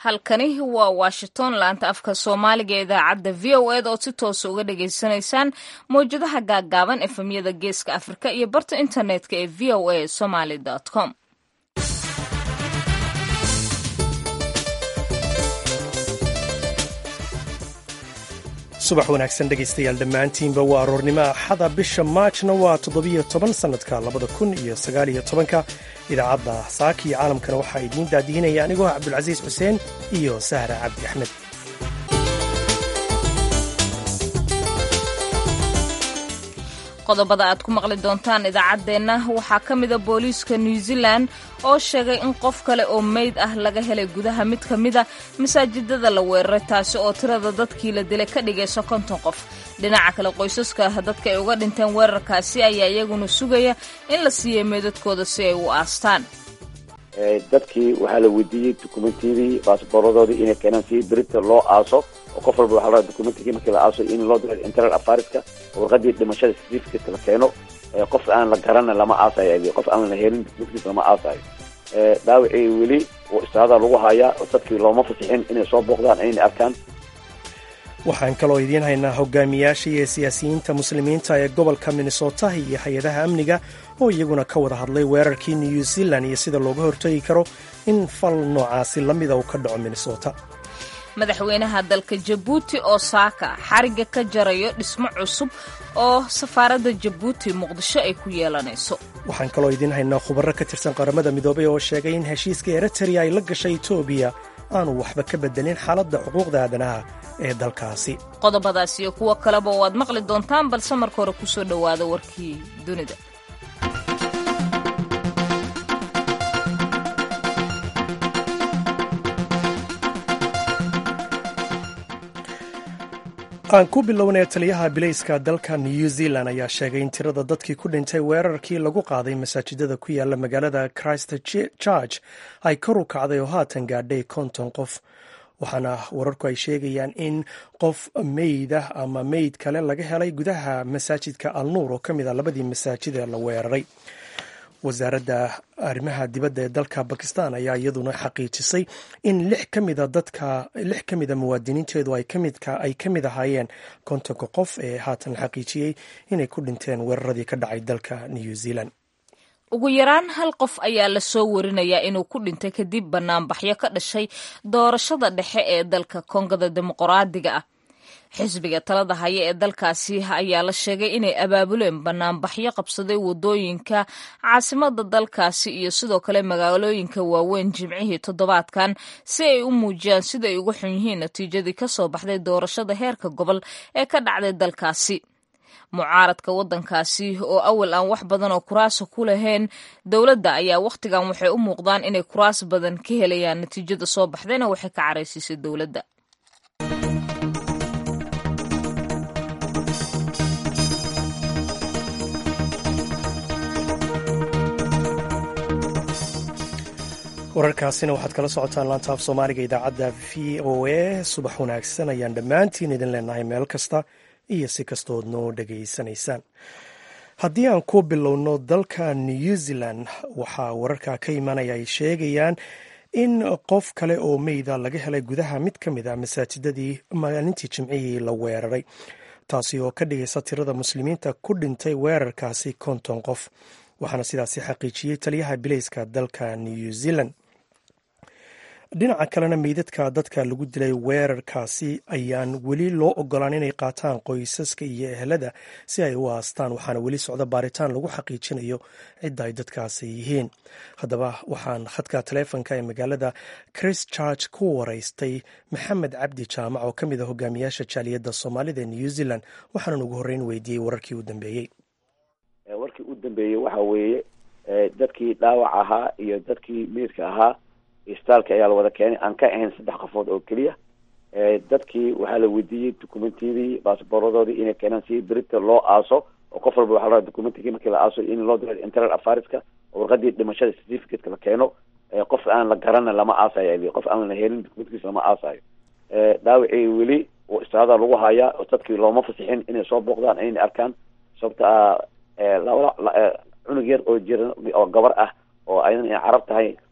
halkani waa washington laanta afka soomaaliga ee idaacadda v o ed oo si toosa uga dhagaysanaysaan mawjadaha gaaggaaban efemyada geeska afrika iyo barta internetka ee v o a somaly com subax wanaagsan dhegaystayaal dhammaantiinba waa aroornimo axada bisha maajna waa toddobiyo toban sannadka labada kun iyo sagaaliyo tobanka idaacadda saaka iyo caalamkana waxaa idiin daadihinaya anigoo ah cabdulcasiis xuseen iyo sahra cabdi axmed qodobada aad ku maqli doontaan idaacaddeenna waxaa ka mida booliiska new zealand oo sheegay in qof kale oo meyd ah laga helay gudaha mid ka mida masaajidada la weeraray taasi oo tirada dadkii la dilay ka dhigayso konton qof dhinaca kale qoysaska dadka ay uga dhinteen weerarkaasi ayaa iyaguna sugaya in la siiyey meydadkooda si ay u aastaan dadkii waxaa la weydiiyey dokumentiyadii baasboorradoodii inay keenaan si berita loo aaso oo qof walba waxaa la dokumentigii markii la aaso in loo diro internal affariska oo warqadii dhimashada certificate la keeno qof aan la garana lama aasayo qof aan la helin documentigis lama aasayo dhaawacii weli oo istaada lagu hayaa oo dadkii looma fasixin inay soo booqdaan inay arkaan waxaan kaloo idiin haynaa hogaamiyaasha iyo siyaasiyiinta muslimiinta ee gobolka minnesota iyo hay-adaha amniga oo iyaguna ka wada hadlay weerarkii new zealand iyo sida looga hortagi karo in fal noocaasi la mida uu ka dhaco minnesota madaxweynaha dalka jabuuti oo saaka xarigga ka jarayo dhismo cusub oo safaaradda jabuuti muqdisho ay ku yeelanayso waxaan kaloo idiin haynaa khubaro ka tirsan qaramada midoobay oo sheegay in heshiiska eritrea ay la gashay etoobiya aanu waxba ka bedelin xaaladda xuquuqda aadanaha ee dalkaasi qodobadaas iyo kuwo kaleba waad maqli doontaan balse marka hore kusoo dhowaada warkii dunida aan ku bilownay taliyaha bilayska dalka new zealand ayaa sheegay in tirada dadkii ku dhintay weerarkii lagu qaaday masaajidada ku yaala magaalada christ church ay kor u kacday oo haatan gaadhay konton qof waxaana wararku ay sheegayaan in qof meyd ah ama meyd kale laga helay gudaha masaajidka alnuur oo ka mid a labadii masaajid ee la weeraray wasaaradda arrimaha dibadda ee dalka bakistan ayaa iyaduna xaqiijisay in lix ka mida dadka lix ka mida muwaadiniinteedu ay ka mid ahaayeen kontonka qof ee haatan la xaqiijiyey inay ku dhinteen weeraradii ka dhacay dalka new zealand ugu yaraan hal qof ayaa la soo warinayaa inuu ku dhintay kadib banaanbaxyo ka dhashay doorashada dhexe ee dalka kongada dimuqraadiga ah xisbiga talada haya ee dalkaasi ayaa la sheegay inay abaabuleen banaanbaxyo qabsaday wadooyinka caasimada dalkaasi iyo sidoo kale magaalooyinka waaweyn jimcihii toddobaadkan si ay u muujiyaan sida ay uga xun yihiin natiijadii kasoo baxday doorashada heerka gobol ee ka dhacday dalkaasi mucaaradka waddankaasi oo awal aan wax badan oo kuraasa ku lahayn dowladda ayaa wakhtigan waxay u muuqdaan inay kuraas badan ka helayaan natiijada soo baxdayna waxay ka caraysiisay dowladda wararkaasina waxaad kala socotaan laanta af soomaaliga idaacadda v o a subax wanaagsan ayaan dhammaantiin idin leenahay meel kasta iyo si kastood noo dhegaysanaysaan haddii aan ku bilowno dalka new zealand waxaa wararka ka imanaya ay sheegayaan in qof kale oo meyda laga helay gudaha mid ka mid a masaajidadii maalintii jimcihii la weeraray taasi oo ka dhigaysa tirada muslimiinta ku dhintay weerarkaasi konton qof waxaana sidaasi xaqiijiyey taliyaha bilayska dalka new zealand dhinaca kalena meydadka dadka lagu dilay weerarkaasi ayaan weli loo ogolaan inay qaataan qoysaska iyo ehelada si ay u aastaan waxaana weli socda baaritaan lagu xaqiijinayo cidda ay dadkaasi yihiin haddaba waxaan khadka taleefonka ee magaalada christchurch ku waraystay maxamed cabdi jaamac oo ka mid a hogaamiyaasha jaaliyadda soomaalida ee new zealand waxaanan ugu horreyn weydiiyey wararkii u dambeeyey warkii u dambeeyey waxa weeye dadkii dhaawac ahaa iyo dadkii meydka ahaa istaalka ayaa la wada keenay aan ka ahayn saddex qofood oo keliya dadkii waxaa la weydiiyey dokumentiyadii baasboorradoodii inay keenaan si berita loo aaso oo qof walba waxaa la dokumentigii markii la aaso in loo diro internal affariska oo warqadii dhimashada certificateka la keeno qof aan la garana lama aasayo qof aan la helin documentigis lama aasayo dhaawacii weli oo istaada lagu hayaa oo dadkii looma fasixin inay soo booqdaan inay arkaan sababta ah cunug yar oo jira oo gabar ah oo aydan ay carab tahay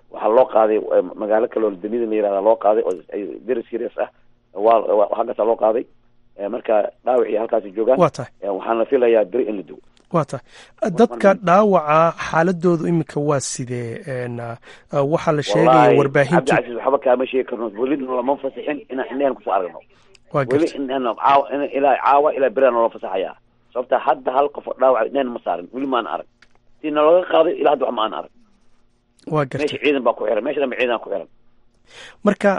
waxaa loo qaaday magaalo kale oo damida la yirahda loo qaaday oo very serious ah waa halkaasa loo qaaday marka dhaawacii halkaasi joogaan waa tahay waxaan la filayaa beri in la dugo waa tahay dadka dhaawaca xaaladoodu iminka waa sidee waxaa la sheegaya warbaahintu cabdicasiis waxba kaama sheegi karno welina lama fasixin inaan indhehen kusoo aragno waa weli garta indhehen caawa ilaa caawa ilaa beriana loo fasaxayaa sababta hadda hal qof oo dhaawac indhehen ma saarin weli maana arag si nalaga qaaday ilaa hadda wax ma aan arag waa garta meesha ciidan baa ku xiran meesha dhanba ciidan ku xiran marka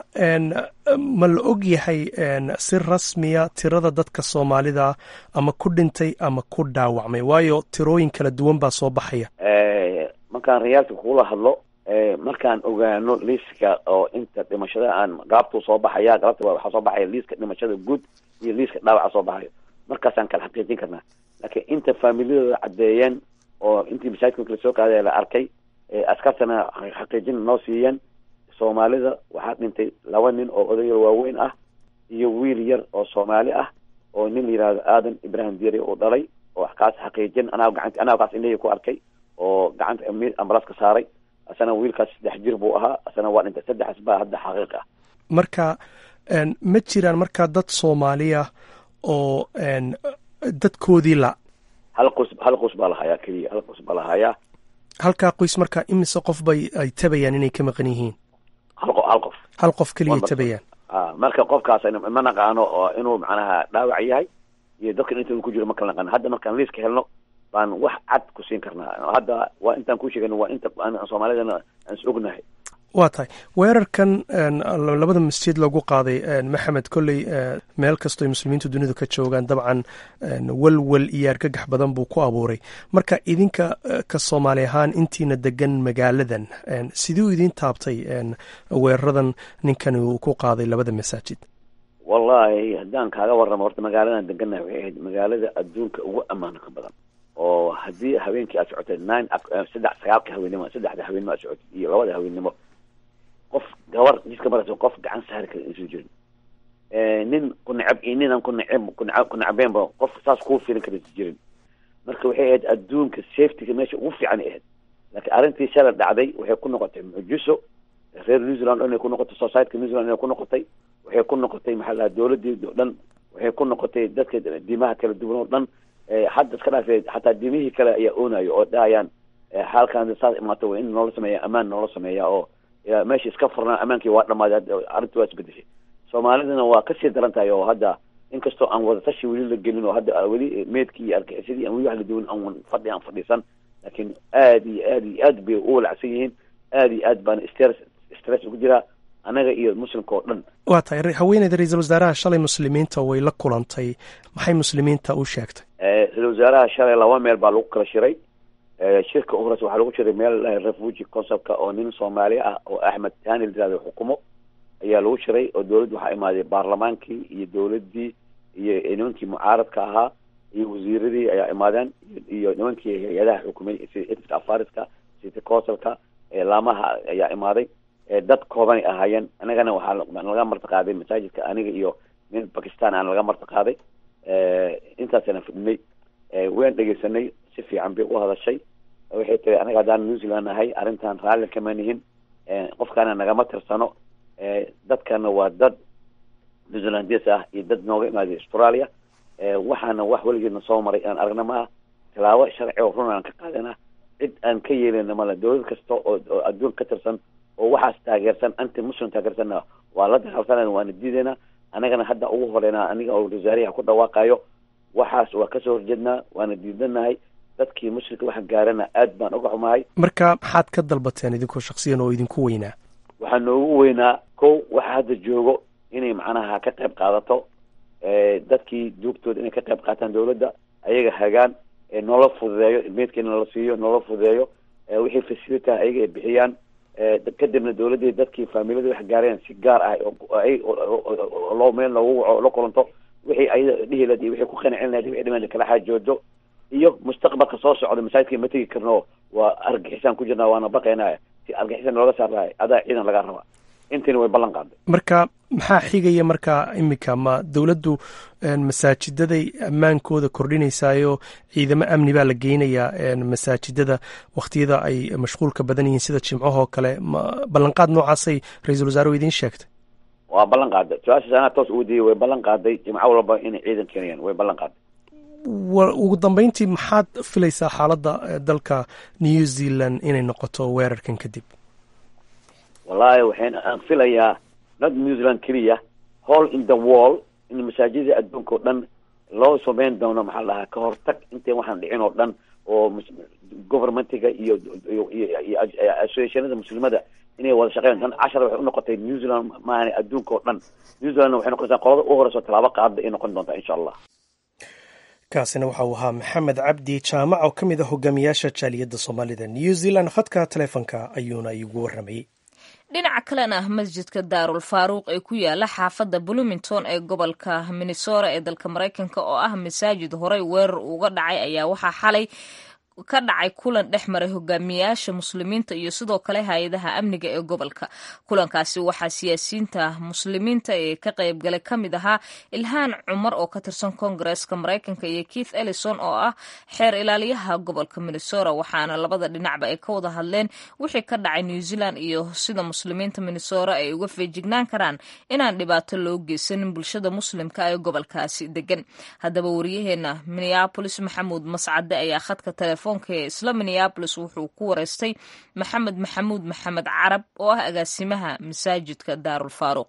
ma la og yahay si rasmiya tirada dadka soomaalida ama ku dhintay ama ku dhaawacmay waayo tirooyin kala duwan baa soo baxaya markaan rayaalka kugula hadlo markaan ogaano liiska oo inta dhimashada aan gaabtuu soo baxaya galabta waxaa soo baxaya liiska dhimashada guud iyo liiska dhaawaca soo baxayo markaasaan kala xaqiijin karnaa laakiin inta faamilyadooda caddeeyeen oo intii masaajidka kala soo qaaday la arkay askartana xaqiijin noo siiyeen soomaalida waxaa dhintay laba nin oo odayar waaweyn ah iyo wiil yar oo soomaali ah oo nin la yihahdo aadan ibrahim diiri uu dhalay oo kaas xaqiijin anaa gacant anaa kaas indhahii ku arkay oo gacanta ambalaas ka saaray asana wiilkaas saddex jir buu ahaa asana waa dhintay saddexaas baa hadda xaqiiq ah marka ma jiraan markaa dad soomaaliya oo dadkoodii la hal qus hal qus baa lahayaa keliya hal qus baa lahayaa halkaa qoys markaa imise qof bay ay tabayaan inay ka maqan yihiin hal qof hal qof hal qof keliya tabayaan a marka qofkaas ma naqaano oo inuu macnaha dhaawac yahay iyo dadkan inta uu ku jiro ma kala naqaano hadda markaan liiska helno baan wax cad ku siin karnaa hadda waa intaan ku sheegano waa inta soomaalidana aan is ognahay waa tahay weerarkan labada masjid lagu qaaday maxamed kolley meel kastoo muslimiintu dunidu ka joogaan dabcan walwal iyo argagax badan buu ku abuuray marka idinka ka soomaali ahaan intiina degan magaaladan siduu idin taabtay weeraradan ninkan uu ku qaaday labada masaajid wallahi haddaan kaaga warramo horta magaaladan degannahay waxay ahayd magaalada adduunka ugu ammaanka badan oo haddii habeenkii aad socotay nine saddex sagaalka haweennimo saddexda haweennimo aad socotay iyo labada haweennimo qof gabar jidka maraysa qof gacan saari kara insu jirin nin ku necab iyo ninaan ku neceb kunea ku necbeenba qof saas kuu filin kara isu jirin marka waxay ahayd adduunka safetyga meesha ugu fiican ay ahayd laakiin arrintii shala dhacday waxay ku noqotay mucjiso reer new zealand inay ku noqotay societyka new zealand inay ku noqotay waxay ku noqotay maxaa lahaa dawladii o dhan waxay ku noqotay dadka diimaha kala duwan oo dhan hadda iska dhaafee xataa diimihii kale ayaa oonayo oo dhahayaan xaalkan saas imaato waa in noola sameeya amaan noola sameeya oo meesha iska furnaa amaankii waa dhamaaday arrinti waa isbedeshay soomaalidana waa kasii daran tahay oo hadda inkastoo aan wadatashi weli la gelin oo hadda weli meedkii iyo argixisadii aan weli wax la duwan aan fadhi aan fadhiisan laakiin aad iyo aad iyo aad bay u walacsan yihiin aad iyo aad baana stress stress ugu jiraa anaga iyo muslimka oo dhan waa tahay haweeneyda ra-iisul wasaaraha shalay muslimiinta way la kulantay maxay muslimiinta u sheegtay ra-isul wasaaraha shalay laba meel baa lagu kala shiray shirka u horeysa waxaa lagu shiray meel refugi conceptka oo nin soomaali ah oo axmed tani la yirahdo xukumo ayaa lagu shiray oo dawladda waxaa imaaday baarlamaankii iyo dawladdii iyo nimankii mucaaradka ahaa iyo wasiiradii ayaa imaadeen iyo nimankii hay-adaha xukumay sida afariska city councilka laamaha ayaa imaaday dad koobanay ahaayeen anagana waxaa laga marti qaaday masaajidka aniga iyo nin bakistan aan laga marti qaaday intaasana fidhnay waan dhegeysanay si fiican bay u hadashay waxay tiri anaga haddaan new zealand nahay arrintan raalli kama nihin qofkaana nagama tirsano dadkana waa dad new zealandes ah iyo dad nooga imaaday australia waxaana wax weligeedna soo maray aan aragna maaha tilaabo sharci oo run aan ka qaadana cid aan ka yeelina male dawlad kasta oo oo adduun ka tirsan oo waxaas taageersan anti muslim taageersanna waa la dagaalsanayna waana diidayna anagana hadda ugu horeynaa aniga oo wasaariha ku dhawaaqayo waxaas waa kasoo horjeednaa waana diidanahay dadkii muslimka waxa gaarana aad baan uga xumahay marka maxaad ka dalbateen idinkoo shaksiyan oo idinku weynaa waxaa noogu weynaa kow waxa hadda joogo inay macnaha ka qayb qaadato dadkii duugtooda inay ka qayb qaataan dawladda ayaga hagaan noola fududeeyo meedkeena la siiyo noola fududeeyo wixii facilita ayaga ay bixiyaan kadibna dawladdii dadkii faamilada wax gaareen si gaar ah loo meel loogu waco la kulanto wixii ayada dhihi lahayd iyo wixii ku qancin lahayd wixii dhiman kala xaajoodo iyo mustaqbalka soo socda masaajidka ma tegi karno waa argixisaan ku jirnaa waana baqaynaya si argixisaan looga saar lahay adaa ciidan laga rabaa intiina way ballan qaaday marka maxaa xigaya marka iminka ma dowladdu masaajidaday ammaankooda kordhinaysayo ciidamo amni baa la geynayaa masaajidada wakhtiyada ay mashquulka badan yihiin sida jimcahoo kale ma ballanqaad noocaasay ra-iisul wasaaruhu idiin sheegtay waa ballan qaaday su-aashaas anaa toos ugu diyay way ballan qaaday jimco walba inay ciidan keenayaan way ballan qaaday ugu dambeyntii maxaad filaysaa xaaladda dalka new zealand inay noqoto weerarkan kadib wallahi waxayn aan filayaa not new zealand keliya hall in the wall in masaajida adduunka oo dhan loo sameyn doono maxaa la dhahaa ka hortag intayn waxaan dhicin oo dhan oo governmentiga iyo iyo associationada muslimada inay wada shaqeyn dan cashar waxay unoqotay new zealand maahane adduunka oo dhan new zealandna waxay noqonaysaa qolada u horeyso tallaabo qaada ay noqon doontaa insha allah kaasina waxa uu ahaa maxamed cabdi jaamac oo ka mid a hogaamiyaasha jaaliyadda soomaalida new zealand khadka taleefonka ayuuna igu warramayey dhinaca kalena masjidka daarul faaruuq ee ku yaala xaafadda bloomington ee gobolka minnesota ee dalka maraykanka oo ah masaajid horey weerar uga dhacay ayaa waxaa xalay ka dhacay kulan dhex maray hogaamiyaasha muslimiinta iyo sidoo kale hay-adaha amniga ee gobolka kulankaasi waxaa siyaasiyiinta muslimiinta ee ka qaybgalay ka mid ahaa ilhaan cumar oo ka tirsan koongareeska maraykanka iyo keith ellison oo ah xeer ilaaliyaha gobolka minnesota waxaana labada dhinacba ay ka wada hadleen wixii ka dhacay new zealand iyo sida muslimiinta minnesota ay uga feejignaan karaan inaan dhibaato loo geysanin bulshada muslimka ee gobolkaasi degan haddaba wariyaheena minneabolis maxamuud mascade ayaa khadka telefoon isla minneabolis wuxuu ku wareystay maxamed maxamuud maxamed carab oo ah agaasimaha masaajidka daarul faaruuq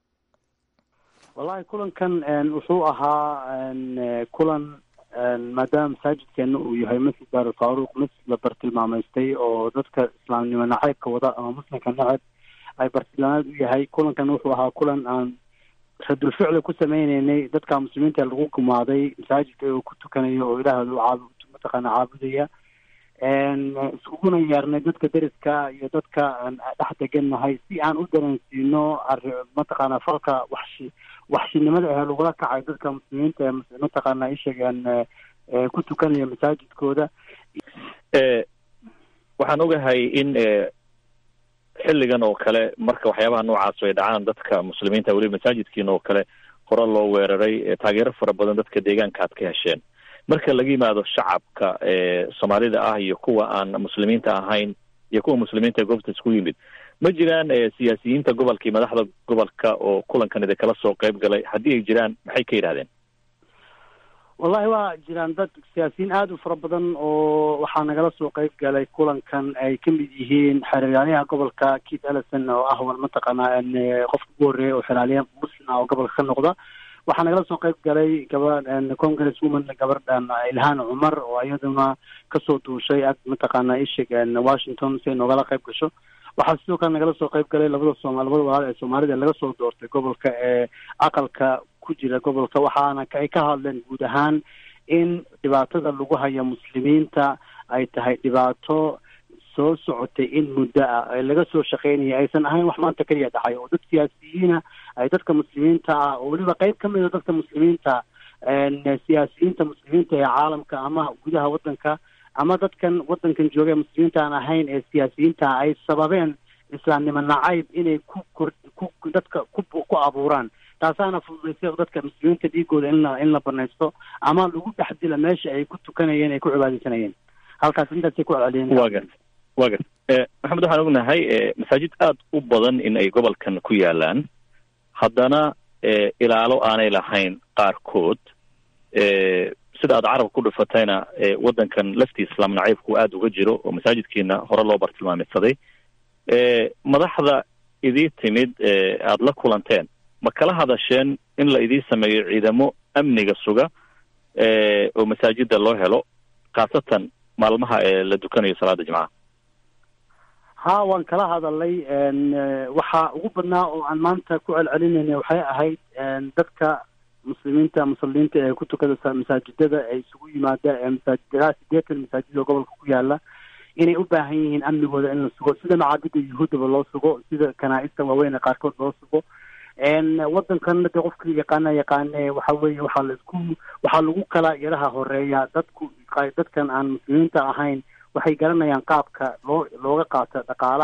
wallahi kulankan wuxuu ahaa kulan maadaama masaajidkeena uu yahay masjid daarul faaruuq masjid la bartilmaamaystay oo dadka islaamnimo nacaybka wada ama muslimka nacab ay bartilmaamaad u yahay kulankan wuxuu ahaa kulan aan radul ficli ku sameyneynay dadka muslimiinta lagu gumaaday masaajidka uu ku tukanayo oo ilaahooda u mataqaana caabudaya iskuguna yeernay dadka deriska iyo dadka dhex degannahay si aan u dareensiino mataqaana falka waxshi waxshinimada ah lagula kacay dadka muslimiinta ee mataqaana isheegaan ku tukanaya masaajidkooda waxaan ogahay in xilligan oo kale marka waxyaabaha noocaas ay dhacaan dadka muslimiinta weliba masaajidkiina oo kale hore loo weeraray taageero fara badan dadka deegaanka aad ka hesheen marka laga yimaado shacabka soomaalida ah iyo kuwa aan muslimiinta ahayn iyo kuwa muslimiinta ee goobta isku yimid ma jiraan siyaasiyiinta gobolka iyo madaxda gobolka oo kulankan idinkala soo qayb galay haddii ay jiraan maxay ka yidhahdeen wallahi waa jiraan dad siyaasiyiin aada u fara badan oo waxaa nagala soo qayb galay kulankan ay ka mid yihiin xeraalyaha gobolka keith ellison oo ah wal mataqaanaa qofka ugu horreeya oo xeraalyaha muslim ah oo gobolka ka noqda waxaa nagala soo qayb galay gaba congress woman gabardhan ilhaan cumar oo iyaduna kasoo duushay ag mataqaana ishig washington si ay noogala qayb gasho waxaa sidoo kale nagala soo qayb galay labada sooma labada walaal ee soomaalida laga soo doortay gobolka ee aqalka ku jira gobolka waxaana ay ka hadleen guud ahaan in dhibaatada lagu haya muslimiinta ay tahay dhibaato soo socotay in muddo ah ee laga soo shaqeynaya aysan ahayn wax maanta keliya dhacay oo dad siyaasiyiina ay dadka muslimiinta ah oo weliba qeyb ka mid a dadka muslimiinta siyaasiyiinta muslimiinta ee caalamka ama gudaha waddanka ama dadkan waddankan jooga ee muslimiinta aan ahayn ee siyaasiyiinta ay sababeen islaamnimo nacayb inay ku kor ku dadka ku ku abuuraan taasaana fududaysay dadka muslimiinta dhiigooda in la in la banaysto ama lagu dhex dila meesha ay ku tukanayeen ay ku cibaadeysanayeen halkaas intaasay ku celceliyeen wa gar wa gar maxamed waxaan ognahay masaajid aada u badan in ay gobolkan ku yaalaan haddana ilaalo aanay lahayn qaarkood sida aad carabka ku dhufatayna waddankan laftii islaam nacaybku aada uga jiro oo masaajidkiina hore loo bartilmaamidsaday madaxda idii timid aada la kulanteen ma kala hadasheen in la idii sameeyo ciidamo amniga suga oo masaajida loo helo khaasatan maalmaha ee la dukanayo salaada jimcaha ha waan kala hadalay waxaa ugu badnaa oo aan maanta ku celcelinayna waxay ahayd dadka muslimiinta musalliinta ee ku tukada masaajidada ee isugu yimaada ee masaajidadaha sideetan masaajid oo gobolka ku yaala inay u baahan yihiin amnigooda in la sugo sida macaabida yuhuuddaba loo sugo sida kanaa-ista waaweyn ee qaarkood loo sugo waddankan de qofka yaqaana yaqaane waxa weeye waxaa la isku waxaa lagu kala yaraha horeeya dadku dadkan aan muslimiinta ahayn waxay garanayaan qaabka loo looga qaato dhaqaalaha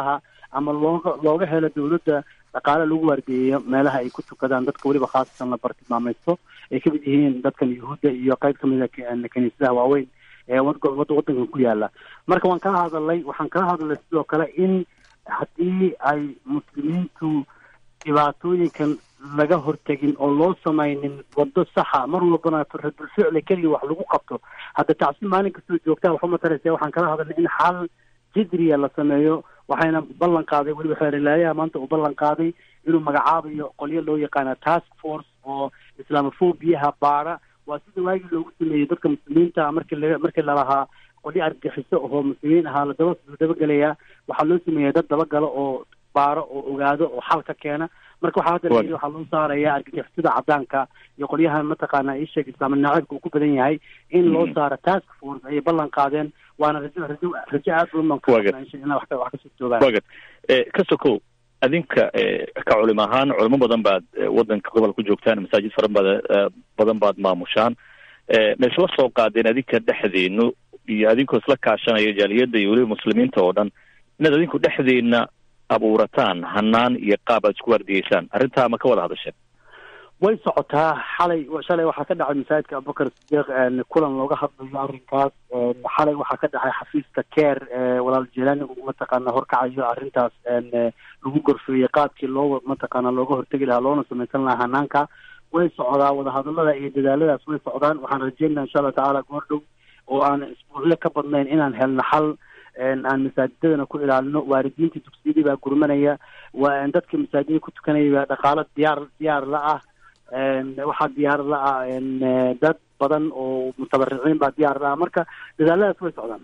ama looga looga helo dowladda dhaqaale lagu waardiyeeyo meelaha ay ku tukadaan dadka weliba khaasatan la bartilmaamaysto ay ka mid yihiin dadkan yuhuudda iyo qayb ka mid a kaniisadaha waaweyn ee wadda waddankan ku yaala marka waan kala hadalnay waxaan kala hadalnay sidoo kale in haddii ay muslimiintu dhibaatooyinkan laga hortegin oo loo samaynin waddo saxa mar walbana radulficli keliya wax lagu qabto hadda tacsi maalin kastoo joogtaa waxu mataraysa waxaan kala hadalnay in xal jidriya la sameeyo waxayna ballan qaaday weliba xeerilaayaha maanta uu ballan qaaday inuu magacaabayo qolyo loo yaqaana task force oo islaamophobiyaha baara waa sida waagii loogu sameeyey dadka muslimiinta markii la markii lalahaa qolyo argaxiso oo muslimiin ahaa la daba dabagelayaa waxaa loo sameeya dad dabagalo oo baaro oo ogaado oo xal ka keena marka waxaa hadda la yidhi waxaa loo saaraya argagixisada cadaanka iyo qolyahan mataqaana isheeg islaam naacibka uu ku badan yahay in loo saaro task force ayay ballan qaadeen waana rajo rajo rajo aad u inaa wax wax kasoo joogaan wagad ka sokow adinka ka culimo ahaan culimo badan baad waddanka gobolka ku joogtaan masaajid fara bad badan baad maamushaan ma isla soo qaadeen adinka dhexdeenu iyo adinkoo isla kaashanaya jaaliyadda iyo weliba muslimiinta oo dhan inaad adinku dhexdeena abuurataan hanaan iyo qaab aad isku waardiyeysaan arrintaa ma ka wada hadasheen way socotaa xalay shalay waxaa ka dhacay masaajidka abubakar sidiiq kulan looga hadlayo arrinkaas xalay waxaa ka dhacay xafiiska care walaal jelani uu mataqaana horkacayo arrintaas lagu gorfeeyey qaabkii loo mataqaana looga hortegi lahaa loona samaysan lahaa hanaanka way socdaa wadahadalada iyo dadaaladaas way socdaan waxaan rajeynaa insha allah tacaala goor dhow oo aan isbuucyo ka badnayn inaan helno xal aan masaajidadana ku ilaalino waalidiinta dugsiyadii baa gurmanaya waa dadka masaajida ku tukanaya baa dhaqaalo diyaar diyaar la ah waxaa diyaar la ah dad badan oo mutabariciin baa diyaar la ah marka dadaaladaas way socdaan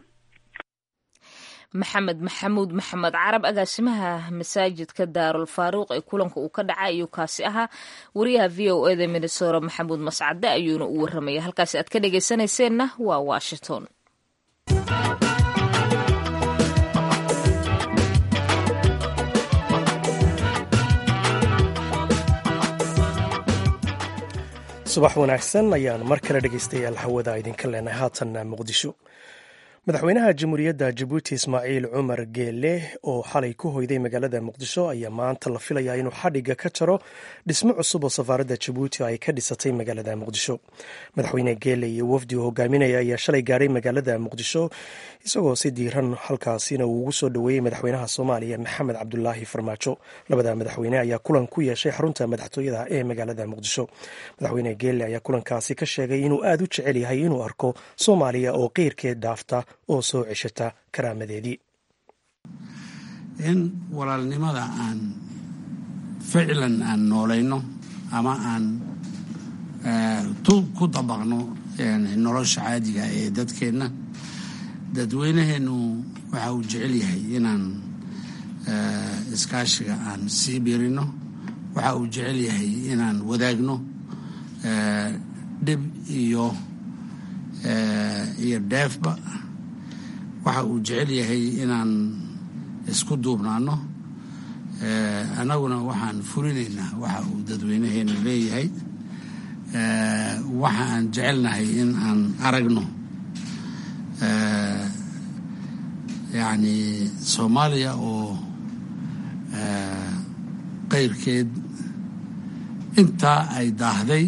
maxamed maxamuud maxamed carab agaasimaha masaajidka daarul faaruuq ee kulanka uu ka dhacay ayuu kaasi ahaa wariyaha v o eda minnesora maxamuud mascade ayuuna u warramaya halkaasi aad ka dhegaysanayseena waa washington subax wanaagsan ayaan mar kale dhegaystayaal hawada idinka leenahay haatanna muqdisho madaxweynaha jamhuuriyadda jabuuti ismaaciil cumar geele oo xalay ku hoyday magaalada muqdisho ayaa maanta la filayaa inuu xadhigga ka jaro dhismo cusub oo safaaradda jabuuti ay ka dhisatay magaalada muqdisho madaxweyne geele iyo wafdi uu hogaaminaya ayaa shalay gaadhay magaalada muqdisho isagoo si diiran halkaasina uu ugu soo dhoweeyey madaxweynaha soomaaliya maxamed cabdulaahi farmaajo labada madaxweyne ayaa kulan ku yeeshay xarunta madaxtooyada ee magaalada muqdisho madaxweyne geele ayaa kulankaasi ka sheegay inuu aad u jecel yahay inuu arko soomaaliya oo qeyrkeed dhaafta oo soo ceshata karaamadeedii in walaalnimada aan ficlan aan noolayno ama aan ku dabaqno nolosha caadiga ee dadkeenna dadweynaheennu waxa uu jecel yahay inaan iskaashiga aan sii biirino waxa uu jecel yahay inaan wadaagno dhib iyo iyo dheefba waxa uu jecel yahay inaan isku duubnaano annaguna waxaan fulinaynaa waxa uu dadweynaheenu leeyahay waxa aan jecelnahay in aan aragno yacni soomaaliya oo qeyrkeed intaa ay daahday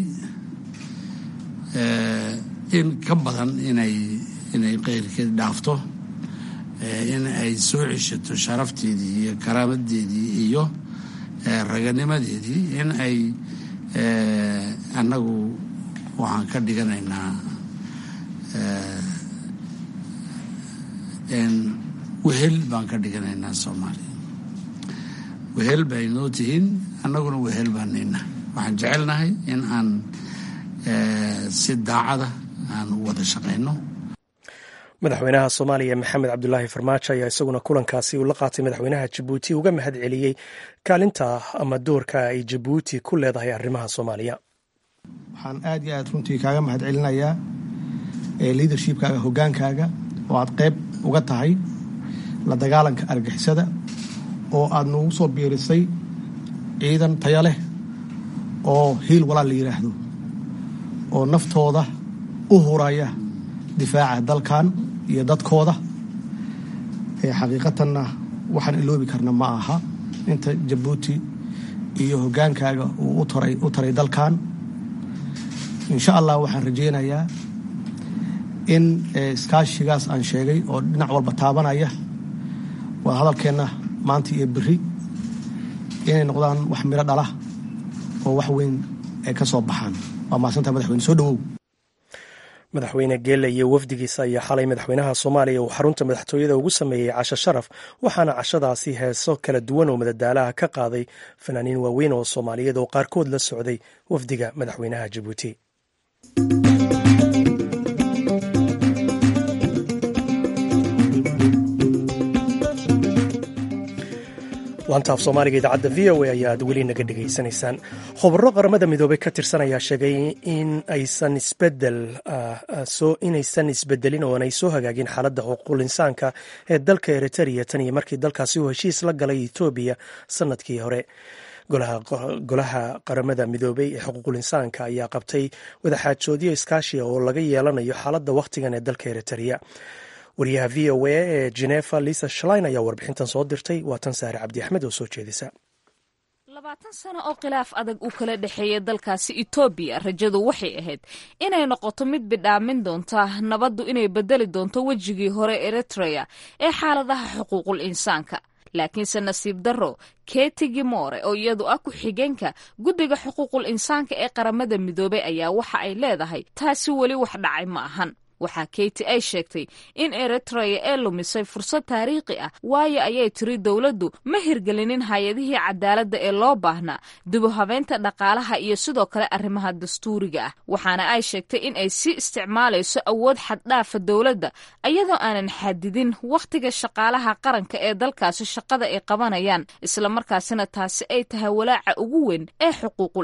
in ka badan inay inay qeyrkeed dhaafto in ay soo ceshato sharafteedii iyo karaamadeedii iyo raganimadeedii in ay annagu waxaan ka dhiganaynaa wehel baan ka dhiganaynaa soomaaliya wehel bay noo tihiin annaguna wehel baan nayna waxaan jecelnahay in aan si daacada aan u wada shaqayno madaxweynaha soomaaliya maxamed cabdulaahi farmaajo ayaa isaguna kulankaasi uu la qaatay madaxweynaha jabuuti uga mahad celiyey kaalinta ama doorka ay jabuuti ku leedahay arrimaha soomaaliya waxaan aad iyo aad runtii kaaga mahad celinayaa liadershipkaaga hogaankaaga oo aad qayb uga tahay la dagaalanka argixisada oo aad nagu soo biirisay ciidan taya leh oo hiil walaal la yidhaahdo oo naftooda u huraya difaaca dalkan iyo dadkooda xaqiiqatanna waxaan iloobi karna ma aha inta jabuuti iyo hogaankaaga uu u taray dalkan insha allah waxaan rajaynayaa in iskaashigaas aan sheegay oo dhinac walba taabanaya waa hadalkeenna maanta iyo beri inay noqdaan wax miro dhala oo wax weyn ay ka soo baxaan waa mahadsanta madaxweyne soo dhawow madaxweyne geele iyo wafdigiisa ayaa xalay madaxweynaha soomaaliya uu xarunta madaxtooyada ugu sameeyey casho sharaf waxaana cashadaasi heeso kala duwan oo madadaalaha ka qaaday fanaaniin waaweyn oo soomaaliyeed oo qaarkood la socday wafdiga madaxweynaha jabuuti lantaaf soomaaliga idaacadda v o a ayaad weli naga dhegaysanaysaan khubaro qaramada midoobey ka tirsan ayaa sheegay in aysan isbedel inaysan isbedelin oo aanay soo hagaagin xaaladda xuquuqul insaanka ee dalka eritrea tan iyo markii dalkaasi uu heshiis la galay etoobiya sanadkii hore golaha qaramada midoobey ee xuquuqul insaanka ayaa qabtay wadaxaajoodyo iskaashiya oo laga yeelanayo xaaladda wakhtigan ee dalka eritrea wariyaha v o a ee genefa lisa shlein ayaa warbixintan soo dirtay waa tan saare cabdi axmed oo soo jeedisa labaatan sano oo khilaaf adag uu kala dhexeeya dalkaasi etoobiya rajadu waxay ahayd inay noqoto mid bidhaamin doonta nabaddu inay bedeli doonto wejigii hore eritrea ee xaaladaha xuquuqul insaanka laakiinse nasiib darro keti gimore oo iyadu ah ku-xigeenka guddiga xuquuqul insaanka ee qaramada midoobey ayaa waxa ay leedahay taasi weli wax dhacay ma ahan waxaa keyti ay sheegtay in eritrea ee lumisay fursad taariikhi ah waayo ayay tiri dowladdu ma hirgelinin hay-adihii cadaaladda ee loo baahnaa dibuhabeynta dhaqaalaha iyo sidoo kale arrimaha dastuuriga ah waxaana ay sheegtay in ay sii isticmaalayso awood xaddhaafa dowladda iyadoo aanan xadidin wakhtiga shaqaalaha qaranka ee dalkaasi shaqada ay qabanayaan islamarkaasina taasi ay tahay walaaca ugu weyn ee xuquuqul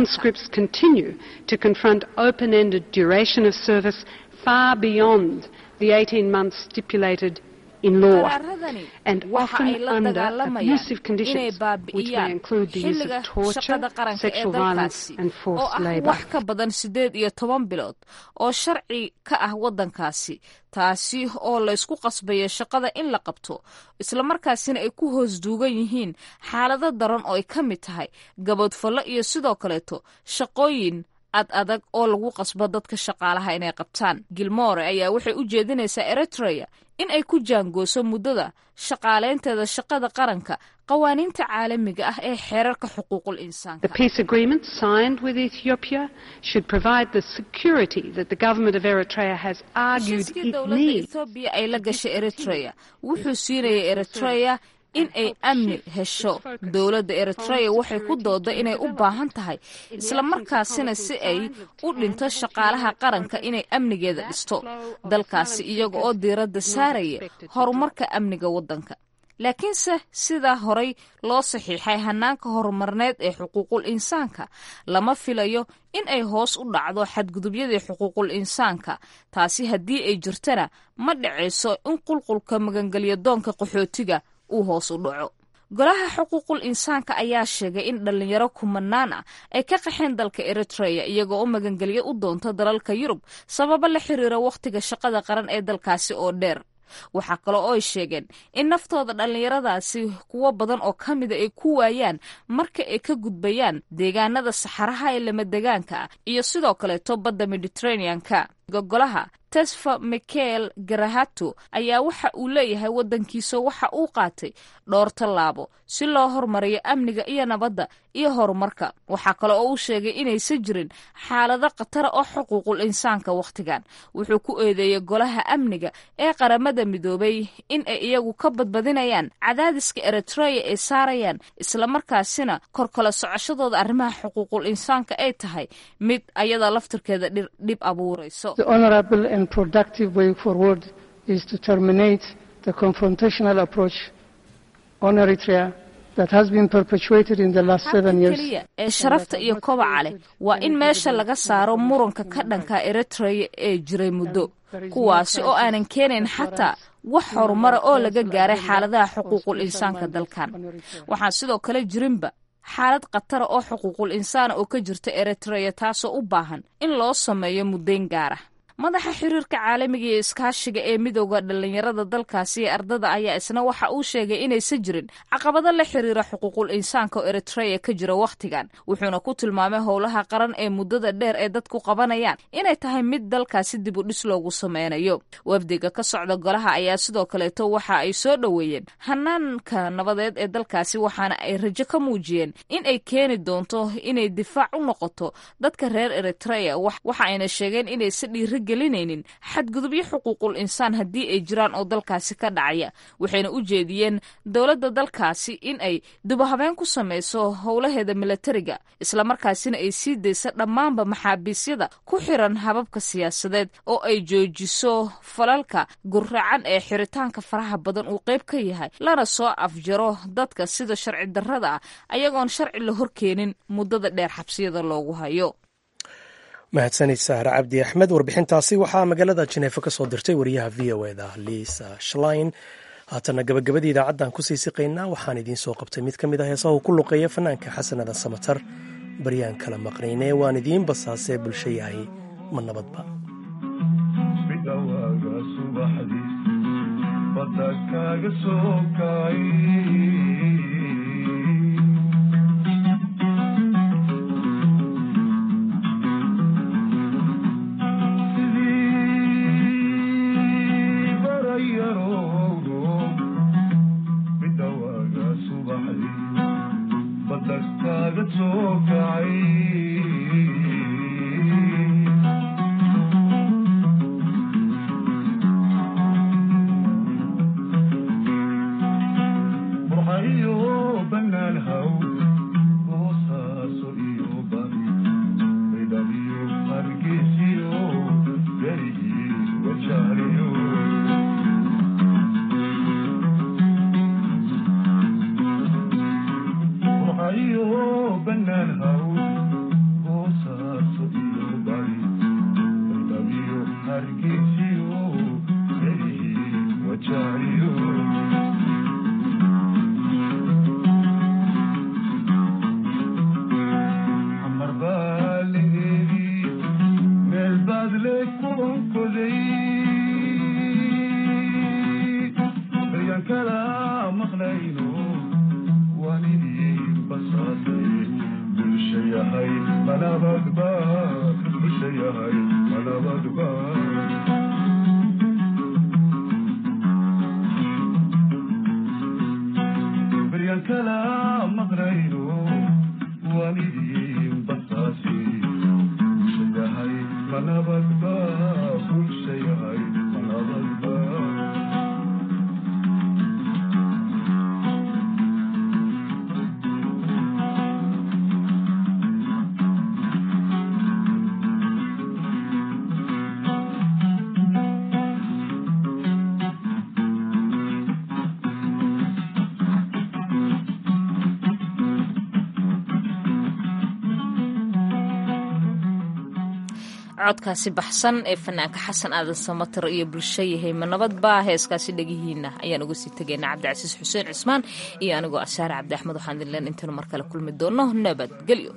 insaanka far beyond the 18 months stipulated in law and often under abusive conditions which may include the use of torture, sexual violence and forced labour. wax ka badan sideed iyo toban bilood oo sharci ka ah waddankaasi taasi oo laysku qasbayo shaqada in la qabto islamarkaasina ay ku hoos duugan yihiin xaalado daran oo ay ka mid tahay gabadfallo iyo sidoo kaleeto shaqooyin ad adag oo lagu qasbo dadka shaqaalaha inay qabtaan gilmore ayaa waxay u jeedinaysaa eritrea in ay ku jaangooso muddada shaqaalaynteeda shaqada qaranka qawaaniinta caalamiga ah ee xeerarka xuquuqul insaanka The peace agreement signed with Ethiopia should provide the security that the government of Eritrea has argued heshiiskii it dowladda needs. ethoobiya ay la gashay eritrea wuxuu siinayay eritrea in ay amni hesho dowladda eritrea waxay ku dooda inay u baahan tahay islamarkaasina si ay u dhinto shaqaalaha qaranka inay amnigeeda dhisto dalkaasi iyaga oo diiradda saaraya horumarka amniga waddanka laakiinse sidaa horay loo saxiixay hanaanka horumarneed ee xuquuqul insaanka lama filayo in ay hoos u dhacdo xadgudubyadii xuquuqul insaanka taasi haddii ay jirtana ma dhacayso in qulqulka magangelyo doonka qaxootiga uu hoos u dhaco golaha xuquuqul insaanka ayaa sheegay in dhallinyaro kumanaan ah ay ka qaxeen dalka eritrea iyagoo u magangelyo u doonta dalalka yurub sababo la xiriira wakhtiga shaqada qaran ee dalkaasi oo dheer waxaa kale oo ay sheegeen in naftooda dhallinyaradaasi kuwo badan oo ka mida ay ku waayaan marka ay ka gudbayaan deegaanada saxaraha ee lamadegaanka ah iyo sidoo kaleeto badda mediterranean-ka gogolaha tesfa michael garahato ayaa waxa uu leeyahay waddankiisa waxa uu qaatay dhowr tallaabo si loo hormariyo amniga iyo nabadda iyo horumarka waxaa kale oo uu sheegay inaysan jirin xaalado khatara oo xuquuqul insaanka wakhtigan wuxuu ku eedeeyey golaha amniga ee qaramada midoobay in ay iyagu ka badbadinayaan cadaadiska eritrea ay saarayaan islamarkaasina korkala socoshadooda arrimaha xuquuqul insaanka ay tahay mid ayada laftirkeeda dhir- dhib abuurayso The honorable and productive way forward is to terminate the confrontational approach on Eritrea that has been perpetuated in the last seven habka years. keliya ee sharafta iyo kobaca leh waa in meesha laga saaro muranka ka dhanka eritrea ee jiray muddo kuwaasi oo aanan keenayn xataa wax horumara oo laga gaaray xaaladaha xuquuqul insaanka dalkan waxaan sidoo kale jirinba xaalad khatara oo xuquuqul insaana oo ka jirta eritrea taasoo u baahan in loo sameeyo muddayn gaara madaxa xiriirka caalamiga iyo iskaashiga ee midooda dhallinyarada dalkaasi ee ardada ayaa isna waxa uu sheegay inaysan jirin caqabado la xiriira xuquuqul insaanka oo eritreya ka jira wakhtigan wuxuuna ku tilmaamay howlaha qaran ee muddada dheer ee dadku qabanayaan inay tahay mid dalkaasi dib u dhis loogu sameynayo wafdiga ka socda golaha ayaa sidoo kaleeto waxa ay soo dhoweeyeen hanaanka nabadeed ee dalkaasi waxaana ay rajo ka muujiyeen in ay keeni doonto inay difaac u noqoto dadka reer eritreya waxa ayna sheegeen inaysa dhiiri gelinaynin xadgudubyo xuquuqul insaan haddii ay jiraan oo dalkaasi ka dhacaya waxayna u jeediyeen dowladda dalkaasi in ay dubahabeen ku samayso howlaheeda milatariga islamarkaasina ay sii daysa dhammaanba maxaabiisyada ku xiran hababka siyaasadeed oo ay joojiso falalka gurracan ee xiritaanka faraha badan uu qayb ka yahay lana soo afjaro dadka sida sharci darrada ah ayagoon sharci la horkeenin muddada dheer xabsiyada loogu hayo mahadsanid sahre cabdi axmed warbixintaasi waxaa magaalada jeneefo ka soo dirtay wariyaha v o eda liisa shlein haatana gabagabadii idaacaddan kusii siqaynaa waxaan idiin soo qabtay mid ka mid ah heesaha uu ku luqeeya fanaanka xasanada samatar baryaan kala maqnayne waan idiin basaasee bulsho yahay ma nabadba codkaasi baxsan ee fanaanka xasan aadan samatar iyo bulsho yahay ma nabadba heeskaasi dhegihiina ayaan uga sii tegaynaa cabdicasiis xuseen cismaan iyo anigoo asaare cabdi axmed waxaan idinleen intaynu mar kale kulmi doonno nabadgelyo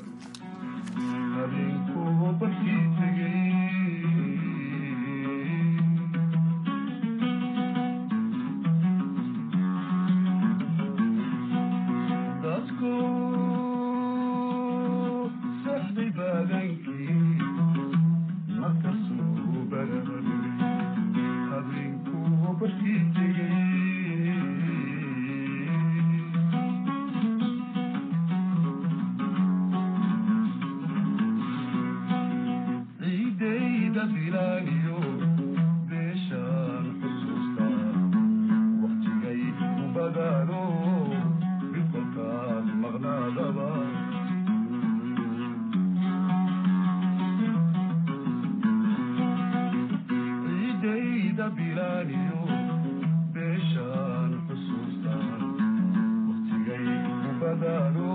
beeshaan xusuustaan waqtigay ubadaano